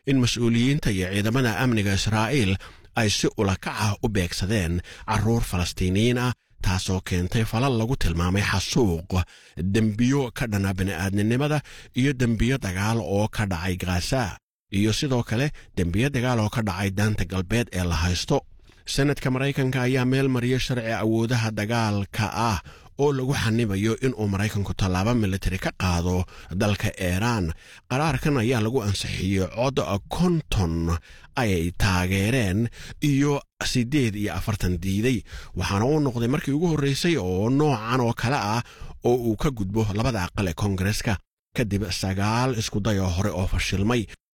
in mas-uuliyiinta iyo ciidamada amniga israa'iil ay si ulakac ah u beegsadeen carruur falastiiniyiin ah taasoo keentay falal lagu tilmaamay xasuuq dembiyo ka dhana bini'aadninimada iyo dembiyo dagaal oo ka dhacay gaza iyo sidoo kale dembiyo dagaal oo ka dhacay daanta galbeed ee la haysto senadka maraykanka ayaa meel mariya sharci awoodaha dagaalka ah oo lagu xanibayo inuu maraykanku tallaabo militari ka qaado dalka iiraan qaraarkan ayaa lagu ansixiyey cod konton ay taageereen iyo siddeed iyo afartan diiday waxaana uu noqday markii ugu horreysay oo noocan oo kale ah oo uu ka gudbo labada aqal ee koongareska kadib sagaal iskuday oo hore oo fashilmay